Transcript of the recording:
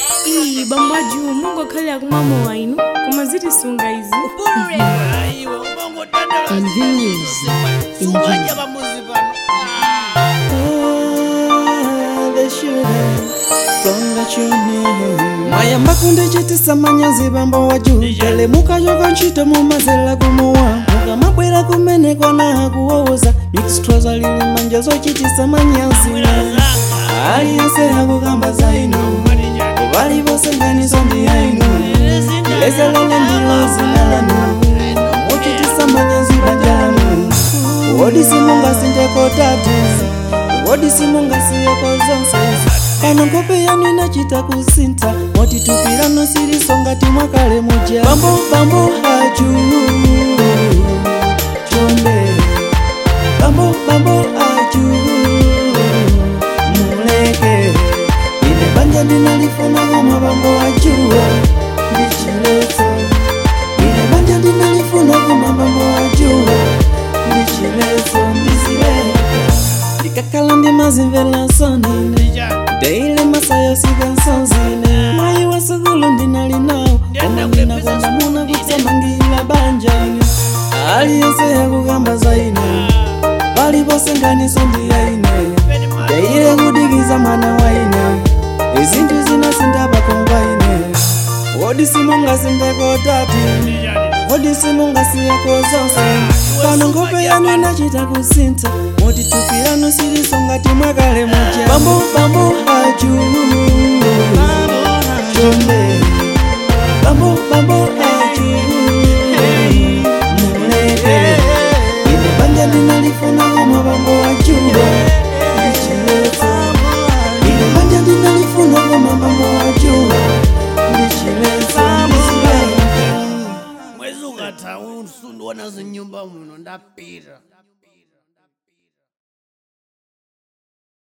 iyi bambo ajumu mungokhale akumamo wainu koma zitisunga izi iwe ubangotandala Convenience. suwaja pamuzi pano mwayamba kundichitisa manyazi bambo wa juu telemuka yova ntchito mumazela kumuwa mukamabwera kumeneko na akuwowoza mixtroza lili manja zochitisa manyazi aliyense akukamba za inu vali vose nganizo ndi yainu lezelele ndilo zina lanu muchitisa manyazi banja lanu wodi simungasindeko tatu wodi simungasiyeko zonse pano nkhope yanu inachita kusinta motitupirano siliso ngati mwakale muja bambo bambo aju chonde bambo bambo aju muleke ine banja ndinalifuna koma bambo ajuwa ndichileso ine banja ndinalifuna koma bambo ajuwa ndichileso ndizileka ndikakhala ndimazimvela sonine Daily masayo sikansonzine mayi wasukulu ndinali nawo koma ndinakonda muna kutsamangila banja ine aliyense yakukamba za ine pali pose nganiso ndiya ine daile kudikiza mwana wa ine izinthu zina sindapakomba ine wodi simungasindeko tatu wodi simungasiyako zonse pano nkhope yanu inachita kusintha motitupirano siliso ngati mwakale muja bambo bambo aju chonde bambo bambo aju muleke ine banja ndinalifuna koma bambo ajuwa ndichileso ine banja ndinalifuna koma bambo ajuwa ndichileso ndizileka mwezi ukatha usundiona zinyumba muno ndapita